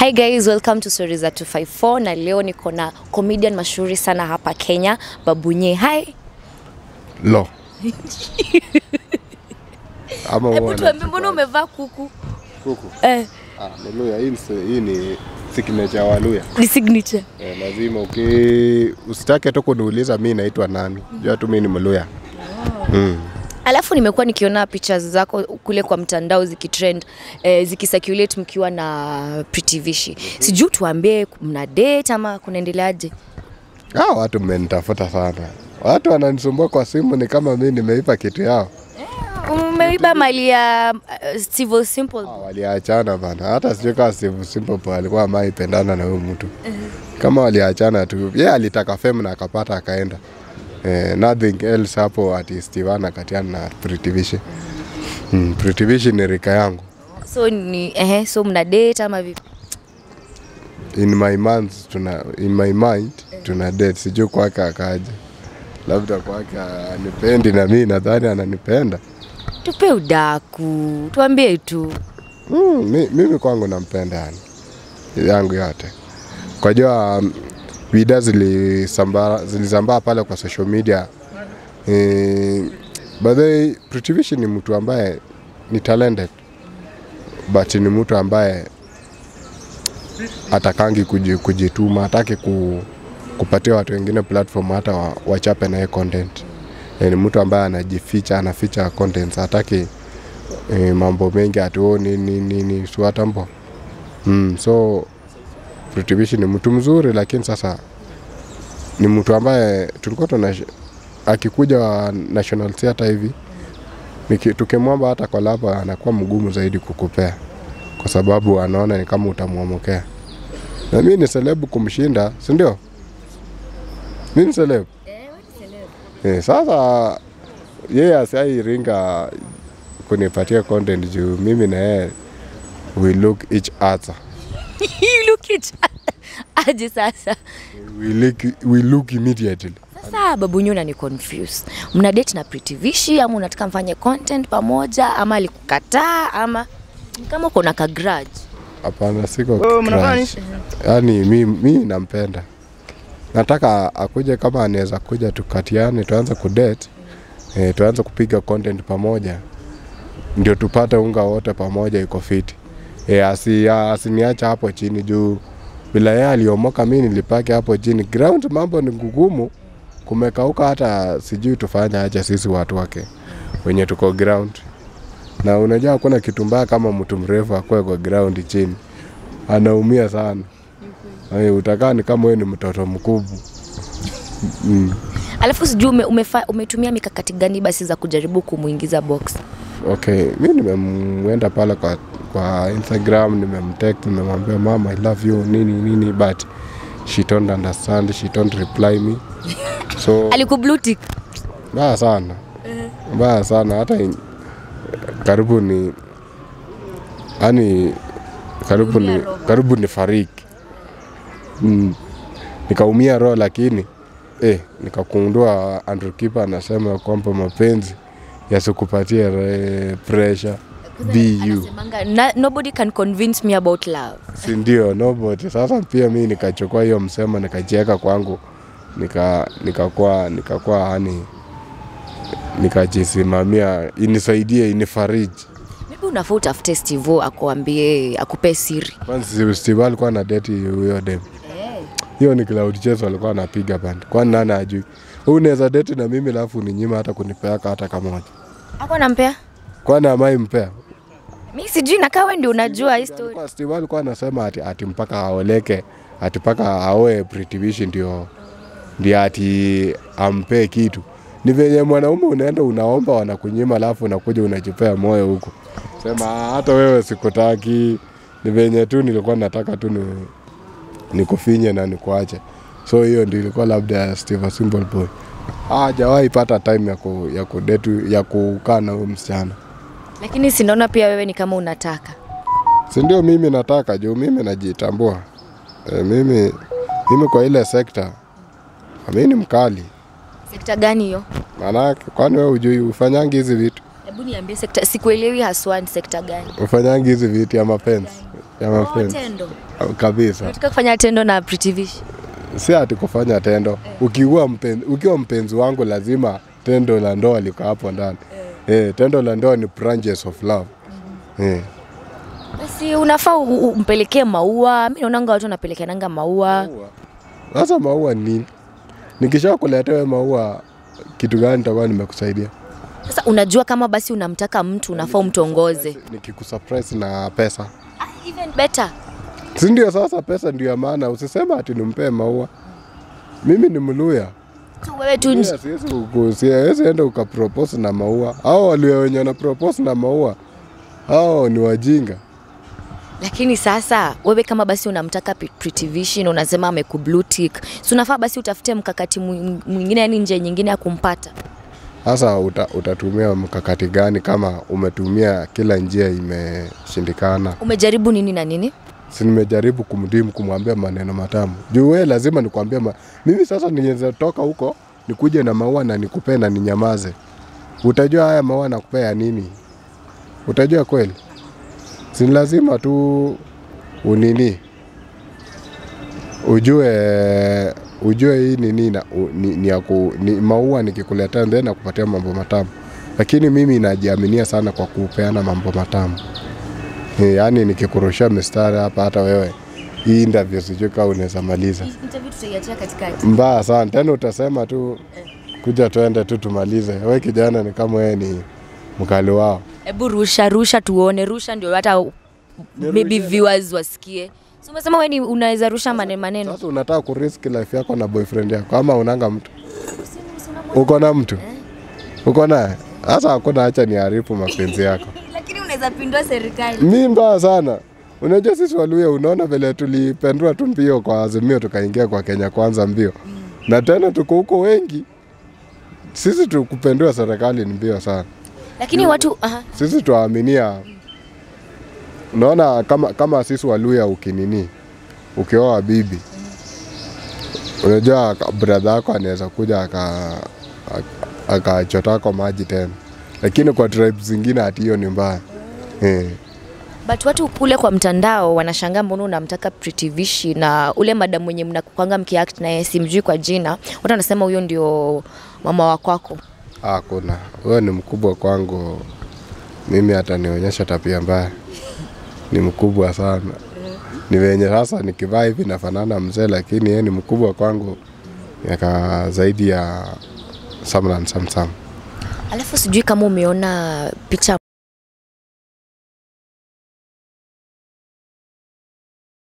Hi guys, welcome to Stories za 254 na leo niko na comedian mashuhuri sana hapa Kenya, Babunye. Hi. Lo. Ama Hebu huwa tuambie na- mbona umevaa kuku? kuku. Eh, Ah, ni Luya. Hii ni se- hii ni signature wa Luya. ni signature. Eh, lazima uki usitake tu kuniuliza mi naitwa nani. Jua tu mi ni Mluya. Mm. Alafu nimekuwa nikiona pictures zako kule kwa mtandao zikitrend eh, zikicirculate mkiwa na Pretty Vishi. Sijui tuambie mna date ama kunaendeleaje? Ah, watu mmenitafuta sana. Watu wananisumbua kwa simu ni kama mi nimeipa kitu yao. Umeiba mali ya uh, Steve Simple. Ah, waliachana bana. Hata sijui kama Steve Simple Boy alikuwa amaipendana na huyo mtu. Kama waliachana tu. Yeye alitaka fame na akapata akaenda. Eh, nothing else hapo ati Steve anakatiana na Pretty Vishi. Mm, Pretty Vishi ni rika yangu. So ni ehe, so mna date ama vipi? In my mind tuna in my mind tuna date. Sijui kwake akaje. Labda kwake anipendi na mimi nadhani ananipenda. Tupe udaku, tuambie tu. Mm, mi, mimi kwangu nampenda yani yangu yote. Kwa jua um, vida zilisambaa zilisambaa pale kwa social media eh, by the way, Pretty Vishi ni mtu ambaye ni talented but ni mtu ambaye atakangi kuji- kujituma, hataki ku, kupatia watu wengine platform hata wa, wachape naye content. Eh, ni mtu ambaye anajificha, anaficha content, hataki e, mambo mengi ati oh, nini nini suatambo mm, so Pretty Vishi ni mtu mzuri, lakini sasa ni mtu ambaye tulikuwa tuna akikuja wa National Theatre hivi niki- tukimwomba hata collab anakuwa mgumu zaidi kukupea, kwa sababu anaona ni kama utamwomokea. Na mimi ni selebu kumshinda, si ndio? Mimi ni selebu eh, sasa yeye asiairinga kunipatia content juu mimi na yeye we look each other You look it. Aje sasa. we look, we look immediately Sasa babunyu unani confuse. Mna date na Pretty Vishi ama unataka mfanye content pamoja ama alikukataa ama ni kama uko na ka grudge. hapana siko crush. yani mi, mi nampenda nataka akuje kama anaweza kuja tukatiane tuanze kudate eh, tuanze kupiga content pamoja ndio tupate unga wote pamoja iko fiti eh, asi, asiniacha hapo chini juu bila yeye aliomoka mi nilipake hapo chini ground mambo ni ngugumu kumekauka hata sijui tufanye aje sisi watu wake wenye tuko ground na unajua hakuna kitu mbaya kama mtu mrefu akwe kwa ground chini anaumia sana Ay, utakaa ni kama wewe ni mtoto mkubwa mm. Alafu sijui ume, umefa, umetumia mikakati gani basi za kujaribu kumuingiza box. Okay, mi nimemwenda pale kwa, kwa Instagram nimemtext nimemwambia mama I love you nini nini but she don't understand she don't reply me so Alikublue tick. mbaya sana mbaya sana hata in, karibu ni yani karibu ni, karibu ni fariki mm, nikaumia roho lakini eh, nikakundua Andrew Kipa anasema kwamba mapenzi yasikupatie eh, pressure be you Anasemanga, "Na- nobody can convince me about love. si ndio nobody sasa pia mi nikachukua hiyo msemo nikajiweka kwangu nika nikakuwa nikakuwa yani nikajisimamia inisaidie inifariji Maybe unafaa utafute Steve akuambie akupe siri. kwanza Steve alikuwa na deti huyo dem hiyo ni cloud chase walikuwa anapiga band kwani nani ajui Wewe unaweza deti na mimi alafu ninyima hata kunipeaka hata kamoja Ako nampea? kwani amai mpea Mi sijui na kawe ndio unajua hii story. Alikuwa- Steve alikuwa anasema ati, ati mpaka aoleke ati mpaka aoe Pretty Vishi ndio ndio ati ampee kitu. Ni venye mwanaume unaenda unaomba wanakunyima, alafu unakuja unajipea moyo huko, sema "Ah, hata wewe sikutaki. Ni venye tu nilikuwa nataka tu ni, nikufinye na nikuache. So hiyo ndio ilikuwa labda ya Steve Simple Boy. Hajawahi pata time ya ku, ya kudetu ya kukaa na huyo msichana. Lakini sinaona pia wewe ni kama unataka. si ndio mimi nataka juu mimi najitambua e, mimi, mimi kwa ile sekta mi ni mkali Sekta gani hiyo? maanake kwani we ujui ufanyangi hizi vitu Hebu niambie sekta, sikuelewi haswa ni sekta gani? ufanyangi hizi vitu ya mapenzi ya Oh, mapenzi tendo. kabisa. Unataka kufanya tendo na Pretty Vish? Si ati kufanya tendo. Ukiwa mpenzi, ukiwa mpenzi wangu lazima tendo la ndoa liko hapo ndani. Eh, tendo la ndoa ni branches of love. Eh. Basi unafaa u- u- umpelekee maua. Mimi naonanga watu wanapelekeananga maua. Sasa maua ni nini? Nikisha kuletewa maua kitu gani nitakuwa nimekusaidia? Sasa unajua kama basi unamtaka mtu unafaa umtongoze. Nikikusurprise na pesa. Ah, even better. Si ndio sasa pesa ndio ya maana, usisema ati nimpee maua. Mimi ni Mluya. Tu wewe tu Mluya siwezi kuku- siwezi enda ukapropose na maua. Hao walio wenye wana propose na maua hao ni wajinga. lakini sasa wewe kama basi unamtaka P- Pretty Vision unasema ameku tick. Si unafaa basi utafute mkakati mwing- mwingine yani nje nyingine ya kumpata. Sasa uta, utatumia mkakati gani kama umetumia kila njia imeshindikana? Umejaribu nini na nini? si nimejaribu kumdimu kumwambia maneno matamu juu wewe lazima nikwambie ma... mimi sasa niweza toka huko nikuje na maua na nikupee na ninyamaze utajua haya maua nakupea nini utajua kweli si ni lazima tu unini ujue ujue hii ni nini na- u- ni, ni, ya ku, ni maua nikikuletea then nakupatia mambo matamu lakini mimi najiaminia sana kwa kupeana mambo matamu Eh, yaani nikikurushia mistari hapa hata wewe hii interview sijui kama unaweza maliza Interview tutaiachia katikati. mbaya sana tena utasema tu kuja tuende tu tumalize we kijana ni kama wewe ni mkali wao Hebu rusha rusha tuone, rusha ndio hata maybe viewers wasikie. Si umesema wewe ni unaweza rusha maneno maneno. sasa unataka kurisk life yako na boyfriend yako ama unanga mtu uko na mtu uko naye sasa hakuna hacha ni harifu mapenzi yako Lakini unaweza pindua serikali. mi mbaya sana unajua sisi waluya unaona vile tulipendua tu mbio kwa azimio tukaingia kwa kenya kwanza mbio na tena tuko huko wengi sisi tukupendua serikali ni mbio sana Lakini watu aha. sisi tuwaaminia unaona kama, kama sisi waluya ukinini ukioa bibi unajua bradha yako anaweza kuja aka- aka- akachotako maji tena lakini kwa tribes zingine hati hiyo ni mbaya eh. But watu kule kwa mtandao wanashangaa mbona unamtaka Pretty Vishi na ule madam mwenye mnakuanga mkiact naye simjui kwa jina. Watu wanasema huyo ndio mama wa kwako. Hakuna, huyo ni mkubwa kwangu. Mimi atanionyesha tabia mbaya, ni mkubwa sana. Ni venye sasa nikivaa hivi nafanana mzee, lakini yeye ni mkubwa kwangu, miaka zaidi ya Samran Samsam. Alafu sijui kama umeona picha